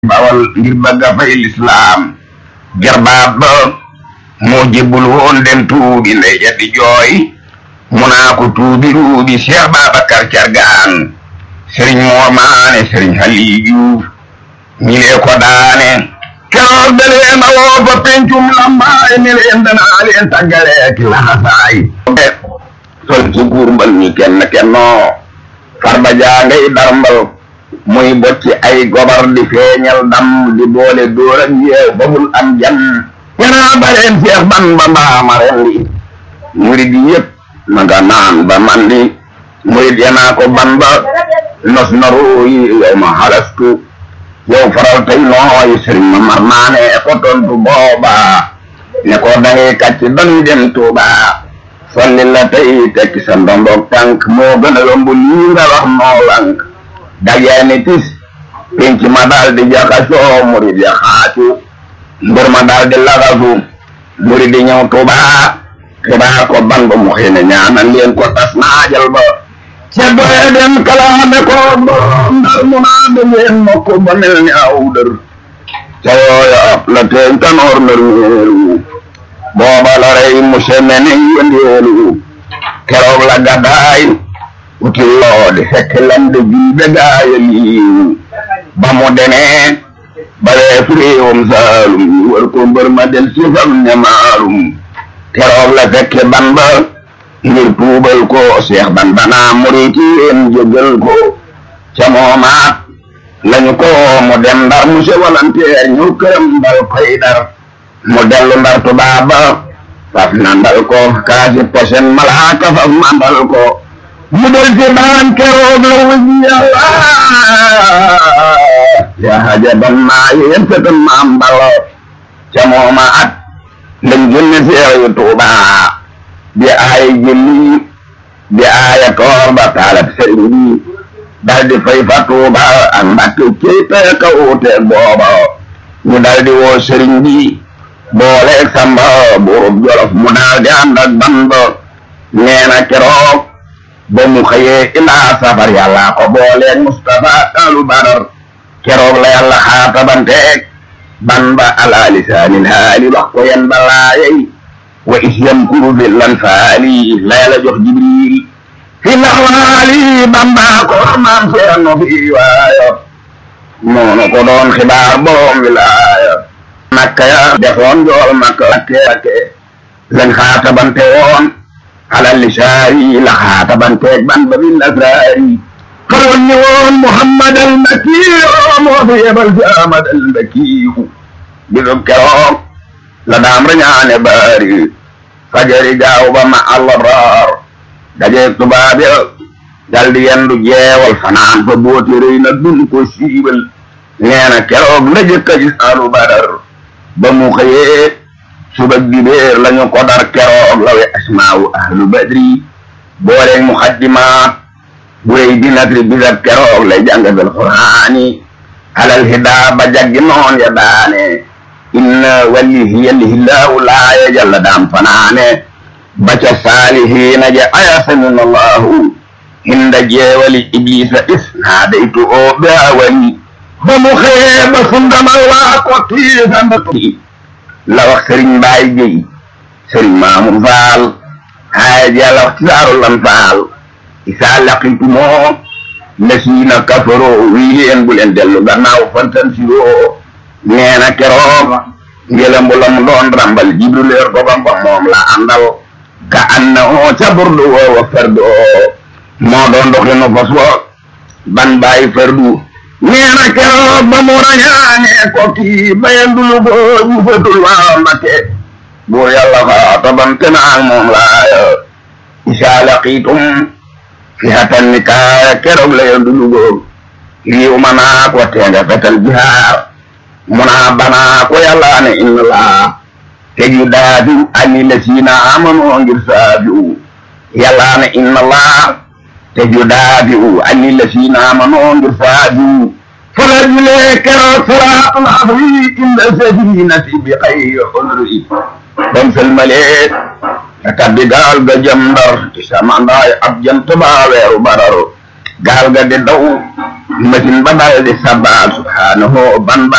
bawal ngir bëgg a fay lislaam jarbaat ba moo jébbul woon dem tuubi ndey ja di jooy mu naa ko tuubi ruubi Cheikh Babacar Cargaan sëriñ Moor Maane sëriñ Aliou Diouf ñi lee ko daane keroog da leen a woo fa pencum lambaay ni leen danaa leen tàggalee ki laxasaay sol ci guur mbal ñi kenn kennoo farba jaa ngay darmbal muy bocci ay gobar di feeñal dam di boole dóor ak yeew ba bul am jan ñanaa baleen Seex Bamba mbaama rendi murid yëpp ma nga naan ba mandi murid yanaa ko ban ba nos noru yi yow ma xalastu yow faral tey nooy sëriñ ma mar naane ko tontu booba ne ko dangay kàcc dañuy dem Tuuba solli la tey tekki sa ndomboog tànk moo gën a yomb lii nga wax noo lank dajee ni tis penc ma daal di jaxasoo murid ya xaacu mbër ma daal di lagasu murid di ñëw Tuuba xibaar ko ban ba mu xëy ne ñaanal leen ko tas naajal ba ca doye dem kalaame ko borom ndar mu naa de leen mokk ba mel ni aw dër ca yooya ab la teeñ tanoor ndër meelu booba la rey mu seme ne yëndeelu keroog la gàddaay uti loo di fekk lam de jul be gaaya liiw ba mu demee ba wees réewam saalum ñu wër ko mbër ma del sifam ñamaalum keroog la fekke ban ba ngir tuubal ko seex ban banaa murit yéen jégal ko ca moomaat lañu ko mu dem ndar monsieur volontaire ñu këram dal koy dar mu dellu ndar tubaaba faf nandal ko kaasi posen malaaka faf mandal ko mu del ci baan keroog la wuji yàlla ya haja ban maa yéen sëtam maam balo ca moomaat lañ génne seex yu tuubaa di aaya jëlli di aaya koor ba taalab sëriñ bi dal di fay fa tuuba ak mbàkke kéyte ka uute booba ñu dal di woo sëriñ bi booleeg samba buurub jolof mu daal di ànd ak bamba nee na keroog ba mu xëyee ilaa safar yàlla ko booleeg Mustafa alu badar keroog la yàlla xaatabanteeg bamba ala lisaanil haali wax ko yen balaayey wa is yamkuru bil anfaali layla jox jibril fi laxwaali bamba ko maam seerno fi waayo noonu ko doon xibaar borom wilaaya makka ya defoon jool makka lakke lakke lañ xaatabante woon ala lisaari la xaatabanteeg bamba bil asraari xaroon ni woon muhammad al makiyu moo fi yebal fi ahmad al makiyu bisub keroog la daam rañaane baari fajari gaaw ba ma allabraar dajeeg tubaab ya daldi yendu jeewal fanaan fa booti rëy na dun ko siibal nee na keroog la jëkk a gis alu badar ba mu xëyee subag dibéer lañu ko dar keroog la we asmaawu ahlu badri booleeg muxaddimaat bu rëy di natri bisab keroog lay jàngatal quraani alal hidaa ba jaggi noon ya daane inna walihi yallihillahu laaya jalla daam fanaane baca saalihiina je ayasamin allahu hinda jeewali iblisa isnaadaytu o ɓaawani ba mu xëyee ba sundamal waa ko tiisanda la wax sëriñ mbaay jëy sëriñ maamun faal haaya jalla wax tisaaru lan faal isaa laqitumoo lasiina kafaro wii leen bu leen dellu gannaaw fantan siroo neena keroog ngelambu la mu doon rambal jibril yor ko bamba moom la àndal ka anna o ca burdu woowa ferdu o moo doon doxinu fas wo ban bàyyi ferdu neena keroog ba mu rañaane ko kii bayandulu ko ñu fetul waa mbakke buur yàlla xaatabante naag moom laaya isaa laqiitum fi hatan ni kaaya keroog la yandulu ko riiw ma naak wa teenga fetal jihaar muna bana ko yàlla ne inna laa te ju daafiu ani lasiina amanu ngir saafiu yàlla ne inna laa te ju daafiu ani lasiina amanu ngir saafiu fala julee keroog salaatul asri inda safinati bi xayri xudri bam selmalee ka tabbi gaal ga jëm ndar ci samandaay ab jant baa weeru badar gaal ga di daw masin ba dal di sabbaal subhaanahu ban ba